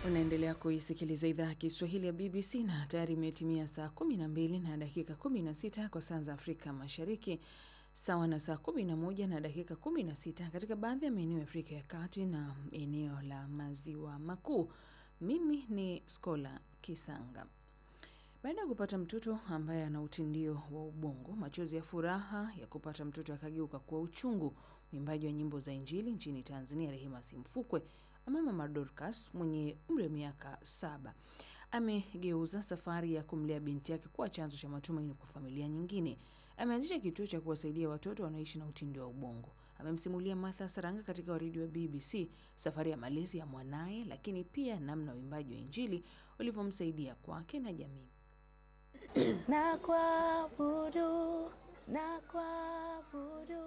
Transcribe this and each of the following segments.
Unaendelea kuisikiliza idhaa ya Kiswahili ya BBC na tayari imetimia saa 12 na dakika 16 kwa saa za Afrika Mashariki, sawa na saa 11 na dakika 16 katika baadhi ya maeneo ya Afrika ya Kati na eneo la Maziwa Makuu. Mimi ni Skola Kisanga. Baada ya kupata mtoto ambaye ana utindio wa ubongo, machozi ya furaha ya kupata mtoto akageuka kuwa uchungu. Mwimbaji wa nyimbo za Injili nchini Tanzania, Rehema Simfukwe ama Mama Dorcas mwenye umri wa miaka saba amegeuza safari ya kumlea binti yake kuwa chanzo cha matumaini kwa familia nyingine. Ameanzisha kituo cha kuwasaidia watoto wanaoishi na utindio wa ubongo. Amemsimulia Martha Saranga katika waridi wa BBC safari ya malezi ya mwanaye, lakini pia namna uimbaji wa Injili ulivyomsaidia kwake na jamii. na kuabudu na kuabudu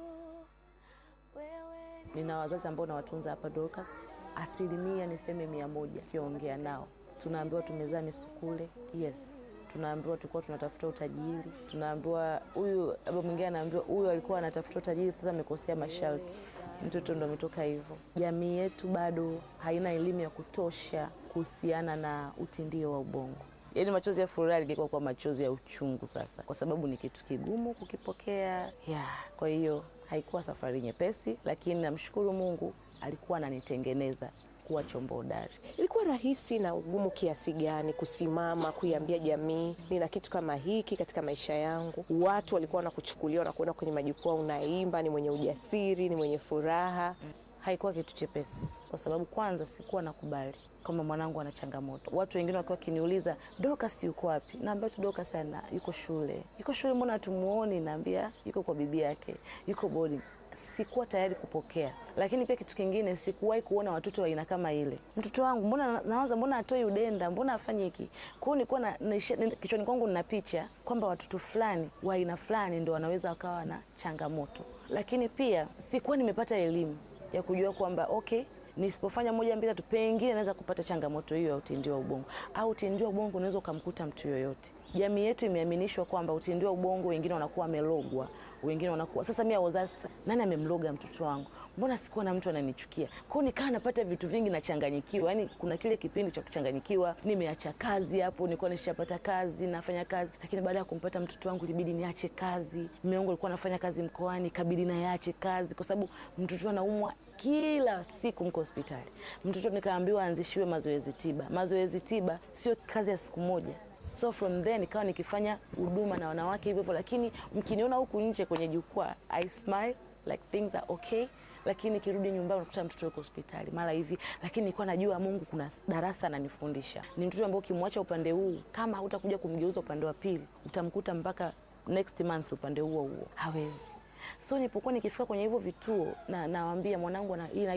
wewe ni... Nina wazazi ambao nawatunza hapa Dorcas, asilimia niseme mia moja kiongea nao tunaambiwa tumezaa misukule. Yes, tunaambiwa tulikuwa tunatafuta utajiri, tunaambiwa huyu, baba mwingine anaambiwa huyu alikuwa anatafuta utajiri, sasa amekosea masharti, mtoto ndo ametoka hivyo. Jamii yetu bado haina elimu ya kutosha kuhusiana na utindio wa ubongo. Yaani machozi ya furaha ligekuwa kwa machozi ya uchungu sasa, kwa sababu ni kitu kigumu kukipokea yeah. Kwa hiyo haikuwa safari nyepesi, lakini namshukuru Mungu alikuwa ananitengeneza kuwa chombo hodari. Ilikuwa rahisi na ugumu kiasi gani kusimama kuiambia jamii nina kitu kama hiki katika maisha yangu? Watu walikuwa wanakuchukulia wanakuona kwenye majukwaa, unaimba, ni mwenye ujasiri, ni mwenye furaha. Haikuwa kitu chepesi, kwa sababu kwanza sikuwa nakubali kwamba mwanangu ana changamoto. Watu wengine wakiwa wakiniuliza Dorcas yuko wapi, naambia tu Dorcas ana yuko shule. Yuko shule, mbona hatumuoni? Naambia yuko kwa bibi yake, yuko boarding. Sikuwa tayari kupokea, lakini pia kitu kingine, sikuwahi kuona watoto wa aina kama ile. Mtoto wangu mbona nawaza, mbona atoi udenda, mbona afanye hiki? Kwa hiyo nilikuwa na kichwani kwangu nina picha kwamba watoto fulani wa aina fulani ndio wanaweza wakawa na changamoto, lakini pia sikuwa nimepata elimu ya kujua kwamba okay, nisipofanya moja mbili tatu, pengine naweza kupata changamoto hiyo ya utindio wa ubongo, au utindio wa ubongo unaweza ukamkuta mtu yoyote. Jamii yetu imeaminishwa kwamba utindio wa ubongo, wengine wanakuwa wamelogwa, wengine wanakuwa sasa. Mimi wazazi, nani amemloga mtoto wangu? Mbona sikuwa na mtu ananichukia? Kwao nikawa napata vitu vingi, nachanganyikiwa. Yani kuna kile kipindi cha kuchanganyikiwa. Nimeacha kazi hapo, nilikuwa nishapata kazi, nafanya kazi, lakini baada ya kumpata mtoto wangu ilibidi niache kazi. Mume wangu alikuwa anafanya kazi mkoani, kabidi naache kazi kwa sababu mtoto anaumwa kila siku, mko hospitali. Mtoto nikaambiwa aanzishiwe mazoezi tiba. Mazoezi tiba sio kazi ya siku moja so from then nikawa nikifanya huduma na wanawake hivyo hivyo, lakini mkiniona huku nje kwenye jukwaa I smile like things are okay, lakini nikirudi nyumbani unakuta mtoto yuko hospitali mara hivi, lakini nilikuwa najua Mungu kuna darasa ananifundisha. Ni mtoto ambao ukimwacha upande huu, kama hutakuja kumgeuza upande wa pili, utamkuta mpaka next month upande huo huo, hawezi So nilipokuwa nikifika kwenye hivyo vituo na nawaambia mwanangu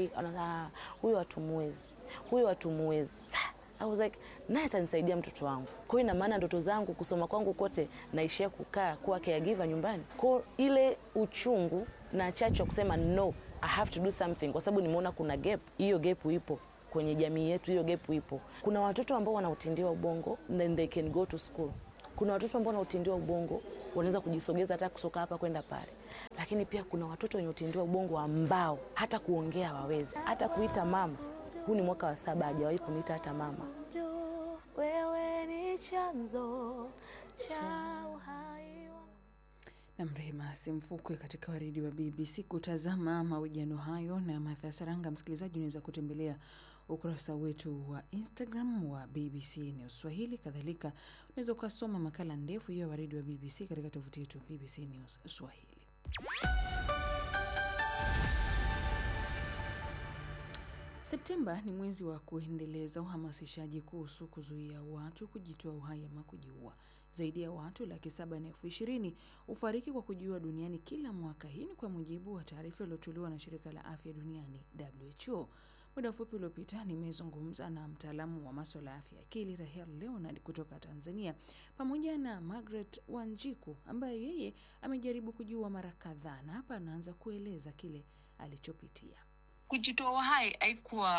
ana huyo hatumuwezi, huyo hatumuwezi I was like naye atanisaidia mtoto wangu. Kwa hiyo ina maana ndoto zangu kusoma kwangu kote naishia kukaa kuwa caregiver nyumbani. Kwa ile uchungu na chachu kusema no, I have to do something kwa sababu nimeona kuna gap. Hiyo gap ipo kwenye jamii yetu, hiyo gap ipo. Kuna watoto ambao wanautindiwa ubongo then they can go to school. Kuna watoto ambao wanautindiwa ubongo wanaweza kujisogeza hata kusoka hapa kwenda pale, lakini pia kuna watoto wenye utindiwa ubongo ambao hata kuongea hawawezi, hata kuita mama huu ni mwaka wa saba, hajawahi kuniita hata mama. Wewe ni chanzo cha uhai na Mrehema Simfukwe katika waridi wa BBC. Kutazama mahojiano hayo na Martha Saranga, msikilizaji, unaweza kutembelea ukurasa wetu wa Instagram wa BBC News Swahili. Kadhalika unaweza ukasoma makala ndefu hiyo ya waridi wa BBC katika tovuti yetu BBC News Swahili. Septemba ni mwezi wa kuendeleza uhamasishaji kuhusu kuzuia watu kujitoa uhai ama kujiua. Zaidi ya watu laki saba na elfu ishirini hufariki kwa kujiua duniani kila mwaka. Hii ni kwa mujibu wa taarifa iliyotolewa na shirika la afya duniani WHO. Muda mfupi uliopita nimezungumza na mtaalamu wa maswala ya afya ya akili Rahel Leonard kutoka Tanzania, pamoja na Margaret Wanjiku ambaye yeye amejaribu kujiua mara kadhaa, na hapa anaanza kueleza kile alichopitia. Kujitoa uhai haikuwa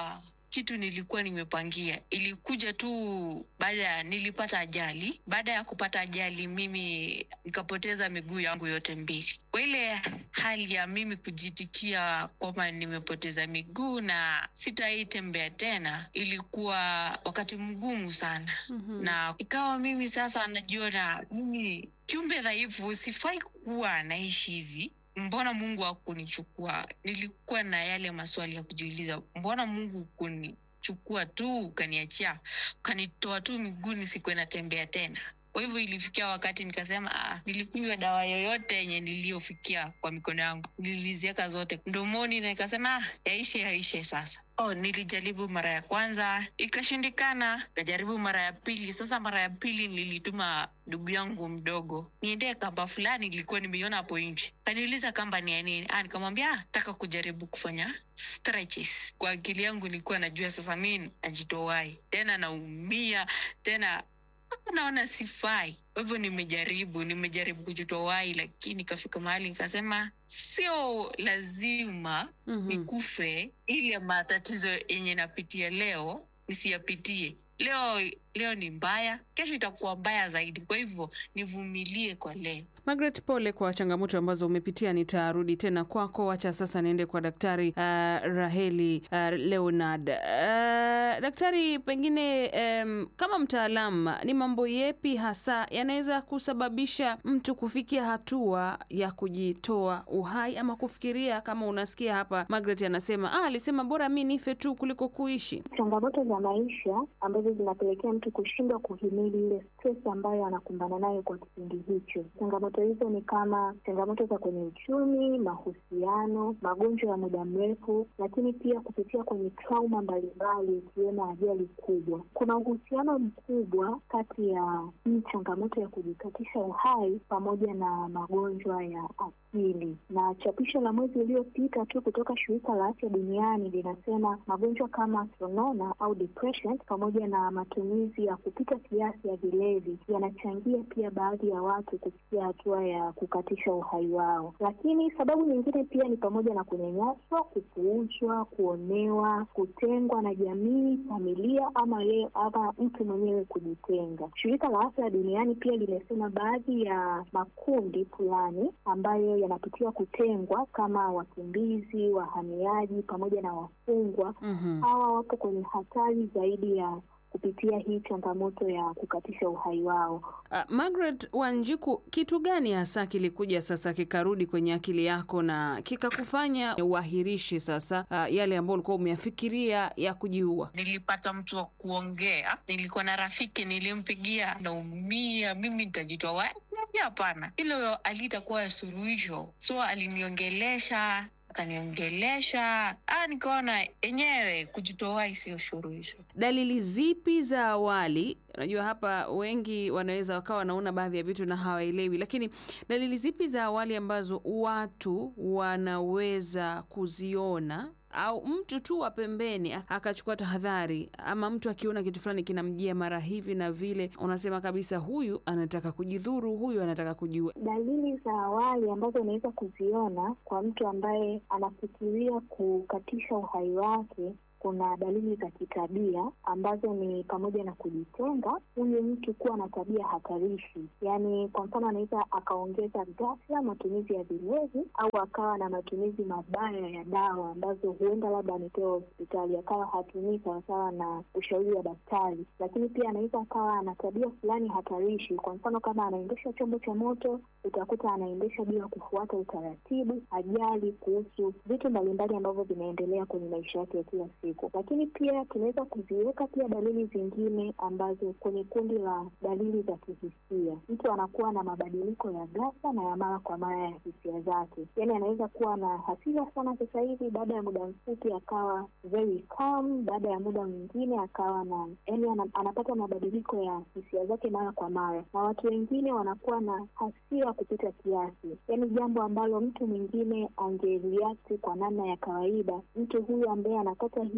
kitu nilikuwa nimepangia. Ilikuja tu baada ya nilipata ajali. Baada ya kupata ajali, mimi nikapoteza miguu yangu yote mbili. Kwa ile hali ya mimi kujitikia kwamba nimepoteza miguu na sitaitembea tena, ilikuwa wakati mgumu sana Mhm. na ikawa mimi sasa najiona mimi kiumbe dhaifu, sifai kuwa naishi hivi. Mbona Mungu hakunichukua? Nilikuwa na yale maswali ya kujiuliza, mbona Mungu kunichukua tu ukaniachia ukanitoa tu miguuni, sikuwe natembea tena. Kwa hivyo ilifikia wakati nikasema, ah, nilikunywa dawa yoyote yenye niliyofikia kwa mikono yangu, niliziweka zote mdomoni na nikasema, ah, yaishe yaishe sasa. Oh, nilijaribu mara ya kwanza ikashindikana, nikajaribu mara ya pili. Sasa mara ya pili nilituma ndugu yangu mdogo niendee kamba fulani, ilikuwa nimeiona hapo nje. Kaniuliza kamba ni ya nini? Ah, nikamwambia ah, taka kujaribu kufanya stretches. Kwa akili yangu nilikuwa najua sasa mi najitowai tena, naumia tena Hapa naona sifai. Kwa hivyo nimejaribu, nimejaribu kujitowai, lakini ikafika mahali nikasema sio lazima Mhm. nikufe ili matatizo yenye napitia leo nisiyapitie. Leo leo ni mbaya, kesho itakuwa mbaya zaidi. Kwa hivyo nivumilie kwa leo. Margaret, pole kwa changamoto ambazo umepitia. Nitarudi tena kwako, wacha sasa niende kwa Daktari uh, Raheli uh, Leonard. Uh, daktari, pengine um, kama mtaalamu, ni mambo yepi hasa yanaweza kusababisha mtu kufikia hatua ya kujitoa uhai ama kufikiria kama unasikia hapa Margaret anasema ah, alisema bora mi nife tu kuliko kuishi. changamoto za maisha ambazo zinapelekea mtu kushindwa kuhimili ile stress ambayo anakumbana nayo kwa kipindi hicho. Changamoto hizo ni kama changamoto za kwenye uchumi, mahusiano, magonjwa ya muda mrefu, lakini pia kupitia kwenye trauma mbalimbali ikiwemo ajali kubwa. Kuna uhusiano mkubwa kati ya hii changamoto ya kujikatisha uhai pamoja na magonjwa ya akili. Na chapisho la mwezi uliopita tu kutoka shirika la afya duniani linasema magonjwa kama sonona au depression pamoja na matumizi ya kupita kiasi ya vilevi yanachangia pia baadhi ya watu kufikia hatua ya kukatisha uhai wao. Lakini sababu nyingine pia ni pamoja na kunyanyaswa, kupuuzwa, kuonewa, kutengwa na jamii, familia ama yeye ama mtu mwenyewe kujitenga. Shirika la afya duniani pia limesema baadhi ya makundi fulani ambayo yanapitia kutengwa kama wakimbizi, wahamiaji pamoja na wafungwa Mhm. hawa wapo kwenye hatari zaidi ya kupitia hii changamoto ya kukatisha uhai wao. Uh, Margaret Wanjiku, kitu gani hasa kilikuja sasa kikarudi kwenye akili yako na kikakufanya uahirishe sasa uh, yale ambayo ulikuwa umeyafikiria ya kujiua? Nilipata mtu wa kuongea, nilikuwa na rafiki nilimpigia, naumia mimi nitajitoa wapi? Niambia hapana, hilo alitakuwa suluhisho. So aliniongelesha akaniongelesha, ah, nikaona enyewe kujitoa wapi sio suluhisho. Dalili zipi za awali? Unajua hapa wengi wanaweza wakawa wanaona baadhi ya vitu na hawaelewi, lakini dalili zipi za awali ambazo watu wanaweza kuziona au mtu tu wa pembeni ak- akachukua tahadhari, ama mtu akiona kitu fulani kinamjia mara hivi na vile, unasema kabisa huyu anataka kujidhuru, huyu anataka kujiua. Dalili za awali ambazo unaweza kuziona kwa mtu ambaye anafikiria kukatisha uhai wake kuna dalili za kitabia ambazo ni pamoja na kujitenga, huyu mtu kuwa na tabia hatarishi. Yaani, kwa mfano, anaweza akaongeza ghafla matumizi ya vilevi au akawa na matumizi mabaya ya dawa ambazo huenda labda amepewa hospitali, akawa hatumii sawasawa na ushauri wa daktari. Lakini pia anaweza akawa ana tabia fulani hatarishi. Kwa mfano, kama anaendesha chombo cha moto, utakuta anaendesha bila kufuata utaratibu, ajali kuhusu vitu mbalimbali ambavyo vinaendelea kwenye maisha yake ya kila siku. Lakini pia tunaweza kuziweka pia dalili zingine ambazo kwenye kundi la dalili za kihisia, mtu anakuwa na mabadiliko ya ghafla na ya mara kwa mara ya hisia zake. Yaani anaweza kuwa na hasira sana sasa hivi, baada ya muda mfupi akawa very calm, baada ya muda mwingine akawa na yaani ana, anapata mabadiliko ya hisia zake mara kwa mara, na watu wengine wanakuwa na hasira kupita kiasi, yaani jambo ambalo mtu mwingine angereact kwa namna ya kawaida, mtu huyu ambaye anapata hii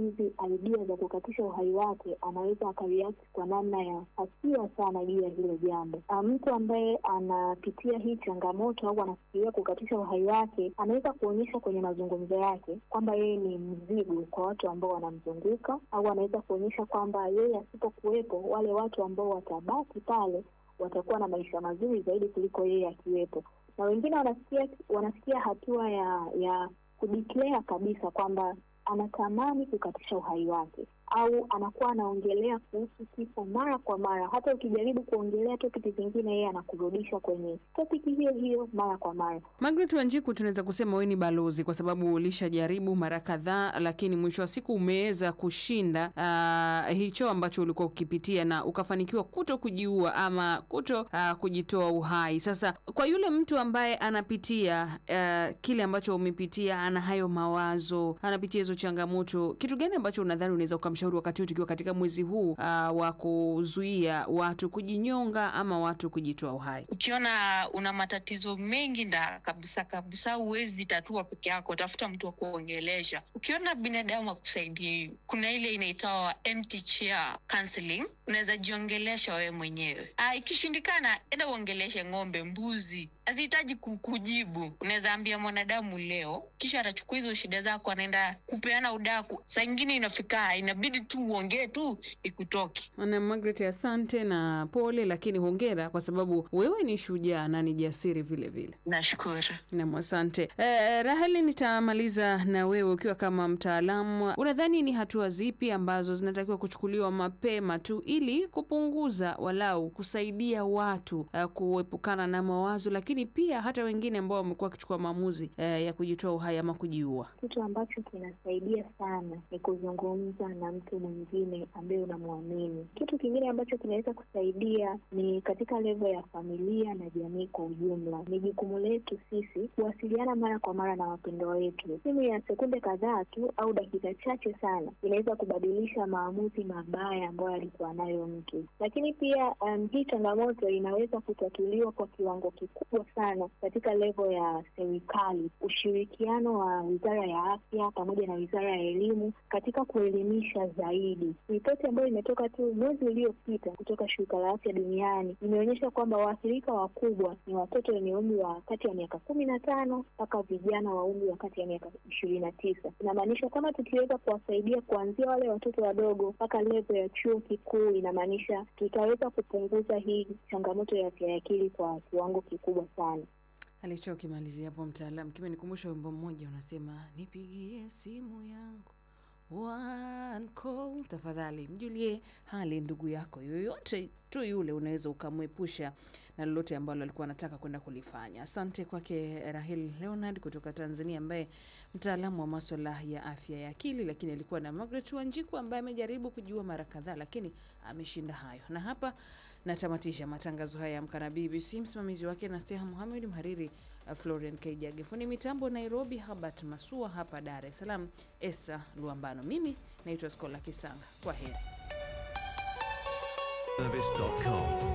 hizi idea za kukatisha uhai wake, anaweza akareact kwa namna ya hasira sana juu ya hilo jambo. Ah, Mtu ambaye anapitia hii changamoto au anafikiria kukatisha uhai wake, anaweza kuonyesha kwenye mazungumzo yake kwamba yeye ni mzigo kwa watu ambao wanamzunguka, au anaweza kuonyesha kwamba yeye asipokuwepo, wale watu ambao watabaki pale watakuwa na maisha mazuri zaidi kuliko yeye akiwepo. Na wengine wanafikia wanafikia hatua ya ya kudeclare kabisa kwamba anatamani kukatisha uhai wake au anakuwa anaongelea kuhusu kifo mara kwa mara. Hata ukijaribu kuongelea topiki zingine, yeye anakurudisha kwenye topiki hiyo hiyo mara kwa mara. Margaret Wanjiku, tunaweza kusema wewe ni balozi kwa sababu ulishajaribu mara kadhaa, lakini mwisho wa siku umeweza kushinda ah, hicho ambacho ulikuwa ukipitia na ukafanikiwa kuto kujiua ama kuto ah, kujitoa uhai. Sasa kwa yule mtu ambaye anapitia ah, kile ambacho umepitia, ana hayo mawazo, anapitia hizo changamoto, kitu gani ambacho unadhani unaweza ukamshauri wakati huu tukiwa katika mwezi huu ah, wa kuzuia watu kujinyonga ama watu kujitoa uhai? ukiona una matatizo mengi nda kabisa kabisa huwezi tatua peke yako tafuta mtu wa kuongelesha ukiona binadamu akusaidii kuna ile inaitawa empty chair counseling unaweza jiongelesha wewe mwenyewe ah, ikishindikana enda uongeleshe ng'ombe mbuzi hazihitaji ku- kujibu unaweza ambia mwanadamu leo kisha atachukua hizo shida zako anaenda kupeana udaku saa ingine inafika inabidi tu uongee tu ikutoke Ana Margaret, asante na pole, lakini hongera kwa sababu wewe ni shujaa na ni jasiri vile vile. nashukuru Nam, asante. Eh, Raheli, nitamaliza na wewe ukiwa kama mtaalamu, unadhani ni hatua zipi ambazo zinatakiwa kuchukuliwa mapema tu ili kupunguza walau kusaidia watu eh, kuepukana na mawazo, lakini pia hata wengine ambao wamekuwa wakichukua maamuzi eh, ya kujitoa uhai ama kujiua? Kitu ambacho kinasaidia sana ni kuzungumza na mtu mwingine ambaye unamwamini. Kitu kingine ambacho kinaweza kusaidia ni katika levo ya familia na jamii kwa ujumla. Ni jukumu letu sisi kuwasiliana mara kwa mara na wapendwa wetu. Simu ya sekunde kadhaa tu au dakika chache sana inaweza kubadilisha maamuzi mabaya ambayo alikuwa nayo mtu. Lakini pia um, hii changamoto inaweza kutatuliwa kwa kiwango kikubwa sana katika levo ya serikali, ushirikiano wa wizara ya afya pamoja na wizara ya elimu katika kuelimisha zaidi. Ripoti ambayo imetoka tu mwezi uliopita kutoka shirika la afya duniani imeonyesha kwamba waathirika wakubwa ni watoto wenye umri wa kati ya miaka kumi na tano mpaka vijana wa umri wa kati ya miaka ishirini na tisa. Inamaanisha kama tukiweza kuwasaidia kuanzia wale watoto wadogo mpaka levo ya chuo kikuu, inamaanisha tutaweza kupunguza hii changamoto ya afya ya akili kwa kiwango kikubwa sana. Alichokimalizia hapo mtaalamu kimenikumbusha wimbo mmoja unasema, nipigie simu yangu one call, tafadhali mjulie hali ndugu yako yoyote tu yule, unaweza ukamwepusha na lolote ambalo alikuwa anataka kwenda kulifanya. Asante kwake Rahel Leonard kutoka Tanzania, ambaye mtaalamu wa maswala ya afya ya akili, lakini alikuwa na Margaret Wanjiku ambaye amejaribu kujiua mara kadhaa, lakini ameshinda hayo. Na hapa natamatisha matangazo haya ya Amka na BBC. Msimamizi wake na Steha Muhamed, mhariri uh, Florian Kaijage, fundi mitambo Nairobi, Habert Masua, hapa Dar es Salaam Esa Luambano. Mimi naitwa Skola Kisanga. Kwa heri. Service.com